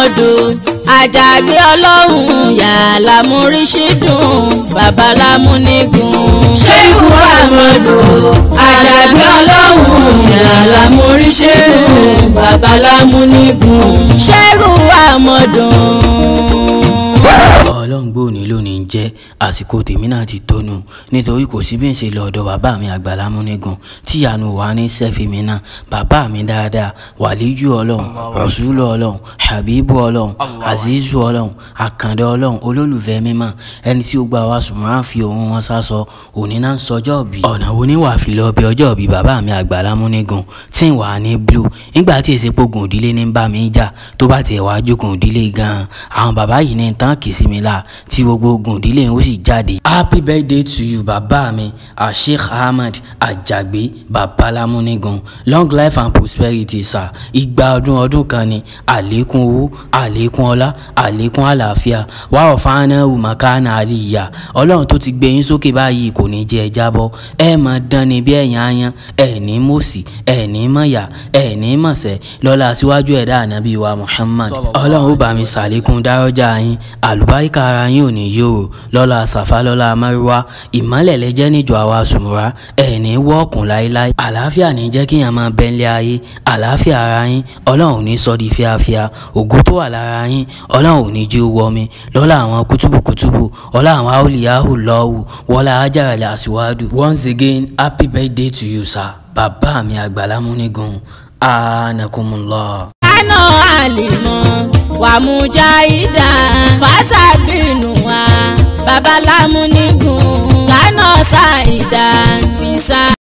amọ̀dù àjàgbé ọlọ́run yàrá múrísídùn babalámúnigun. ṣéhù amọ̀dù àjàgbé ọlọ́run yàrá múrísídùn babalámúnigun. ṣéhù amọ̀dù ọlọ́run gbòòní lónìí ń jẹ́ àsìkò tèmi náà ti tónu nítorí kò sí bí n ṣe lọ ọ̀dọ̀ bàbá mi àgbàlá múnigun tí ìyanu wà ní sẹ́fì mi náà bàbá mi dáadáa wàlíjù ọlọ́run rọ̀ṣúlù ọlọ́run habibu ọlọ́run azizu ọlọ́run àkàndé ọlọ́run olólùfẹ́ mímọ́ ẹni tí ó gba wa sùnmọ́ fi òun wọn sásọ òní náà ń sọjọ́ bí. ọ̀nà wo ni wàá fi lọ bí ọjọ́ bí bàbá mi àgbàlá múnigun tí ń wà ní blue nígbà tí èsì pogun òdílé ní bá mi jà tó bá tiẹ̀ wá jókòó òdílé gan-an àwọn bàbá yìí ní tán kì í sí mi la tí gbogbo ogun ìdílé yẹn ó sì jáde. happy birthday to you bàbá mi asheikh ahmed ajagbe babalámúnigun long life and prosperity sir igba ọdún ọdún kan ni àlékún owó àlékún ọlá àlékún àlàáfíà wà ọ̀fáàná umakana aliya ọlọ́run tó ti gbé yín sókè báyìí kò ní jẹ́ ẹ jábọ́ ẹ mọ̀ dán ni bí ẹ̀yìn ayan ẹ̀ ní mọ̀sí ẹ̀ ní mọ̀yà ẹ̀ ní mọ̀sẹ̀ lọ́la síwájú ẹ̀dá ànábì wa muhammad ọlọ́run ó bá mi sàlékún dárọ́jà yín àlùbáríkà ara yín ò ní yóò lọ́la sàfà lọ́la mẹ́rìwá ìmọ́lẹ̀ lẹ́jẹ́ níjọ àwa sùnmùrà ẹ̀ ní wọ́ọ̀kùn láéláé àlàáfíà ní jẹ́ kíyàn máa bẹ́ńlẹ̀ ayé àlàáfíà ara yín ọlọ́run ò ní sọ di fíafíà ògo tó wà lára yín ọlọ́run ò ní jí ó wọ mi lọ́la àwọn kútùbùkútùbù ọlá àwọn aolìyáhù lọ́wù wọlá ajára àṣìwádù once again happy birthday to you sir bàbá mi àgbàlá múnigun anakumullah. ana àlìmọ́ wàmújáìdá fàtàgbìnú wa babalámúnigun lánàá ṣàìdá fisa.